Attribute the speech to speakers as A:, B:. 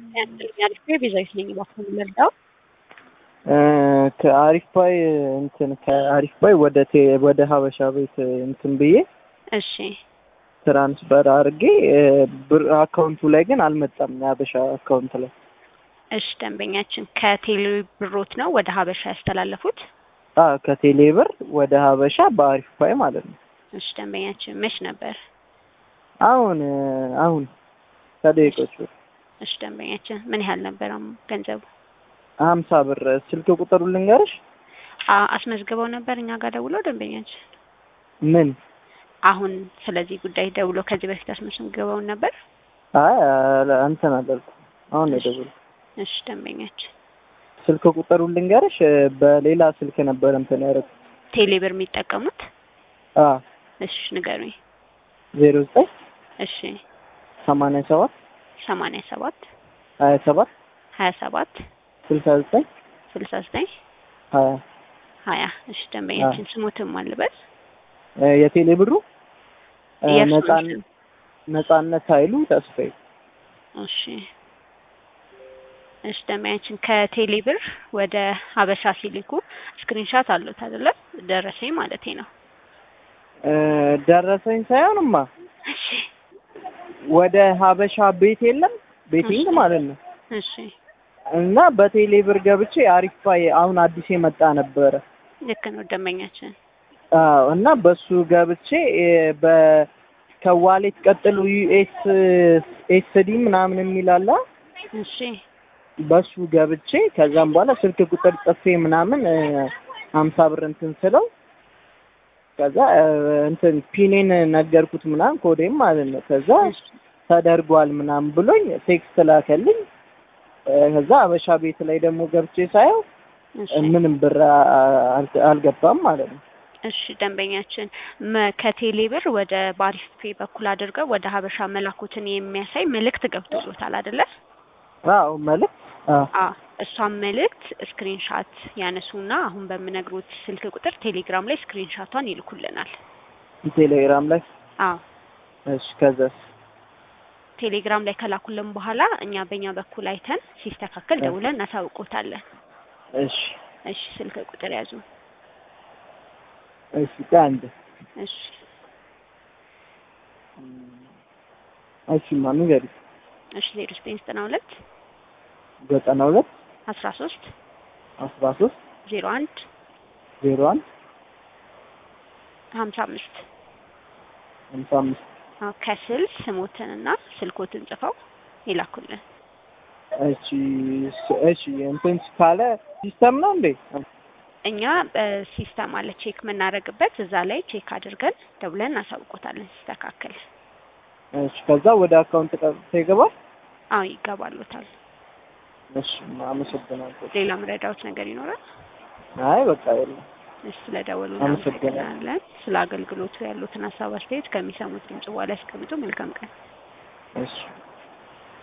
A: አሪፍ ቤዛዊት ነኝ። እባክህ ልርዳው?
B: ከአሪፍ ባይ እንትን ከአሪፍ ባይ ወደ ቴ ወደ ሀበሻ ቤት እንትን ብዬ
A: እሺ
B: ትራንስፈር አድርጌ ብር አካውንቱ ላይ ግን አልመጣም። የሀበሻ አካውንት ላይ
A: እሺ ደንበኛችን ከቴሌ ብሮት ነው ወደ ሀበሻ ያስተላለፉት?
B: አ ከቴሌ ብር ወደ ሀበሻ በአሪፍ ባይ ማለት ነው።
A: እሺ ደንበኛችን መች ነበር?
B: አሁን አሁን ከደቂቆች በፊት
A: እሺ ደንበኛችን ምን ያህል ነበር ገንዘቡ?
B: ሀምሳ ብር ስልክ ቁጥሩ ልንገርሽ?
A: አ- አስመዝግበው ነበር እኛ ጋር ደውለው ደንበኛችን
B: ምን
A: አሁን ስለዚህ ጉዳይ ደውሎ ከዚህ በፊት አስመዝግበውን ነበር?
B: አይ አለ- እንትን አላልኩም። አሁን ነው የደወልኩት።
A: እሺ ደንበኛችን
B: ስልክ ቁጥሩ ልንገርሽ? በሌላ ስልክ ነበር እንትን ያደረኩት።
A: ቴሌ ብር የሚጠቀሙት?
B: አ
A: እሺ ንገሩኝ።
B: ዜሮ ዘጠኝ
A: እሺ
B: ሰማንያ ሰባት
A: ሰማንያ ሰባት
B: ሀያ ሰባት
A: ሀያ ሰባት
B: ስልሳ ዘጠኝ
A: ስልሳ ዘጠኝ
B: ሀያ
A: ሀያ እሺ ደንበኛችን ስሙትም አልበል
B: የቴሌ ብሩ እ
A: የእርሱን
B: ነጻን
A: ስም።
B: ነጻነት ኃይሉ ተስፋዬ
A: እሺ እሺ ደንበኛችን ከቴሌ ብር ወደ ሀበሻ ሲልኩ ስክሪንሻት አሉት አይደለ? ደረሰኝ ማለቴ ነው።
B: እ ደረሰኝ ሳይሆንማ
A: እሺ
B: ወደ ሀበሻ ቤት የለም ቤቲንግ
A: እሺ።
B: ማለት ነው
A: እሺ
B: እና በቴሌ ብር ገብቼ አሪፍ ፋይ አሁን አዲስ የመጣ ነበረ
A: ልክ ነው ደንበኛችን።
B: አዎ እና በሱ ገብቼ እ በ ከዋሌት ቀጥሎ ዩኤስ ኤስዲ ምናምን የሚል አለ
A: እሺ
B: በሱ ገብቼ ከዛም በኋላ ስልክ ቁጥር ጽፌ ምናምን እ ሀምሳ ብር እንትን ስለው ከዛ እ እንትን ፒኔን ነገርኩት ምናምን ኮዴም ማለት ነው ከዛ
A: እሺ
B: ተደርጓል ምናምን ብሎኝ ቴክስት ላከልኝ እ ከዛ አበሻ ቤት ላይ ደግሞ ገብቼ ሳየው
A: እሺ
B: እ ምንም ብር አ- አል- አልገባም ማለት ነው
A: እሺ ደንበኛችን መ- ከቴሌ ብር ወደ ባሪፍ ፔ በኩል አድርገው ወደ ሀበሻ መላኩትን የሚያሳይ መልእክት ገብቶሎታል አይደለ?
B: አዎ መልዕክት አዎ
A: አ እሷን መልእክት ስክሪንሻት ያነሱና አሁን በምነግሩት ስልክ ቁጥር ቴሌግራም ላይ ስክሪንሻቷን ይልኩልናል።
B: ቴሌግራም ላይ
A: አዎ
B: እሺ ከዛስ
A: ቴሌግራም ላይ ከላኩልን በኋላ እኛ በእኛ በኩል አይተን ሲስተካከል
B: እ።
A: ደውለን እናሳውቆታለን።
B: እሺ
A: እሺ ስልክ ቁጥር ያዙ።
B: እሺ ከአንድ
A: እሺ
B: እሺ ማ ንገሪ
A: እሺ ዜሮ ዘጠኝ ዘጠና ሁለት
B: ዘጠና ሁለት
A: አስራ ሶስት
B: አስራ ሶስት
A: ዜሮ አንድ
B: ዜሮ አንድ
A: ሀምሳ አምስት
B: ሃምሳ አምስት
A: አዎ ከስል ስሞትንና ስልኮትን ጽፈው ይላኩልን።
B: እሺ ስ- እሺ እንትን ካለ ሲስተም ነው እንዴ?
A: እኛ በሲስተም አለ ቼክ የምናደርግበት እዛ ላይ ቼክ አድርገን ደውለን እናሳውቆታለን ሲስተካከል።
B: እሺ ከዛ ወደ አካውንት ቀጥታ ይገባል።
A: አዎ ይገባሉታል።
B: እሺ አመሰግናለሁ።
A: ሌላ ምረዳዎች ነገር ይኖራል?
B: አይ በቃ የለም።
A: እሺ ስለደወሉ
B: አመሰግናለሁ።
A: እናመሰግናለን። ስለ አገልግሎቱ ያሉትን ሀሳብ አስተያየት ከሚሰሙት ድምጽ በኋላ ያስቀምጡ። መልካም ቀን።
B: እሺ